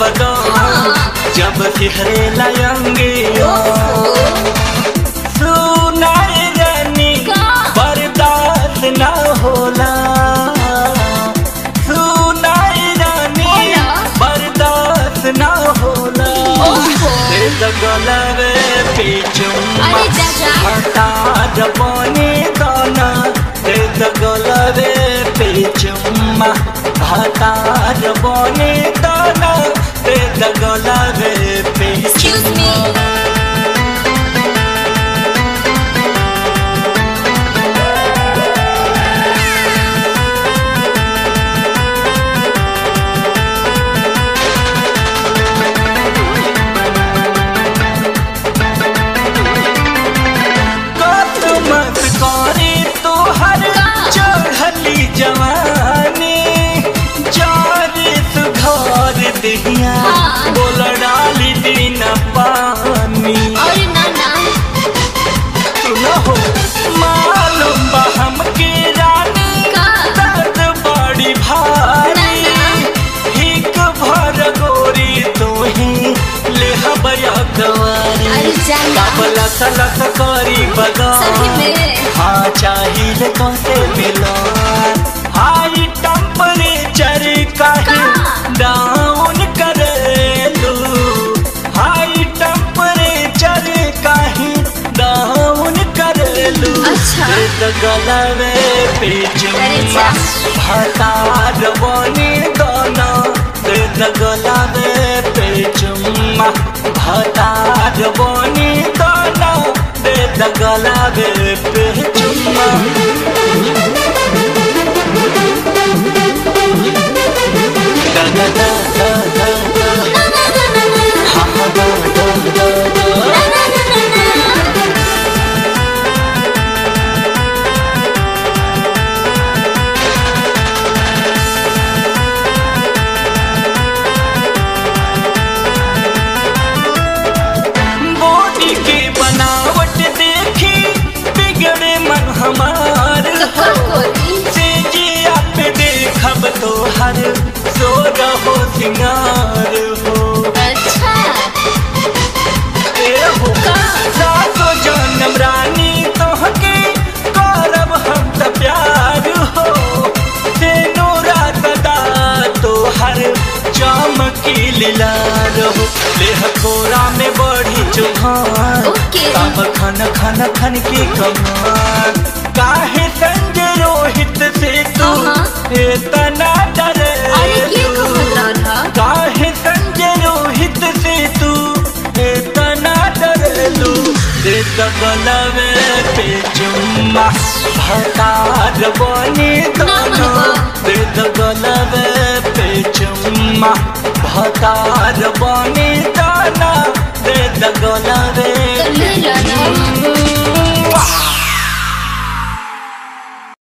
बदाम जब सिहरे लयंगे सुनाई रानी का? बर्दाश्त न होला सुनाई रानी होला? बर्दाश्त न होला ओहो। दे गलवे पे चुम्मा अरे दादा। हटा जबानी दाना दे गलवे पे चुम्मा हटा जबानी दाना दे गलवे पे Excuse me. कत मत करे तोहर का? चढ़ली जवानी जारे सुधार दिहिया हाँ। बोल डाली दिन पानी अरे ना ना सुन हो मालूम बा हमके रानी का? दर्द बड़ी भारी ना, ना। हिक भर गोरी तोही ले हबया कवारी अरे जाना काबला सलस करी सही बगान में हाँ चाहिए कौसे मिला हाई टेम्परेचर काहे का? डाउन करेलू हाई टेम्परेचर काहे डाउन करेलू अच्छा। एक गलवे पे अरे जुम्मा जा। भता रवानी दाना एक गलवे पे जुम्मा भता रवानी दाना एक गलवे पे जुम्मा da da da da da da ना ना ना ना ना ha ha da da da da ना ना ना ना ना बॉडी की बनावट देखी बिगड़े मन हमार तो का करी से जिया पे देखब तो हर सो रहो सिंगार हो अच्छा ए हो का? सातो जन्म रानी तोहके करब हम त प्यार हो तेनो रात दा तो हर चमकी लीला रहो लेह कोरा में बढ़ी चुहान ओके। तब खन खन खन की कमान काहे संजय रोहित से तू हाँ। इतना डरे अरे ये कहत रहा काहे संजय रोहित से तू इतना डरलू दे गलवे पे चुम्मा भतार बनी दोनों दे गलवे पे चुम्मा भतार बनी दोनों दे गलवे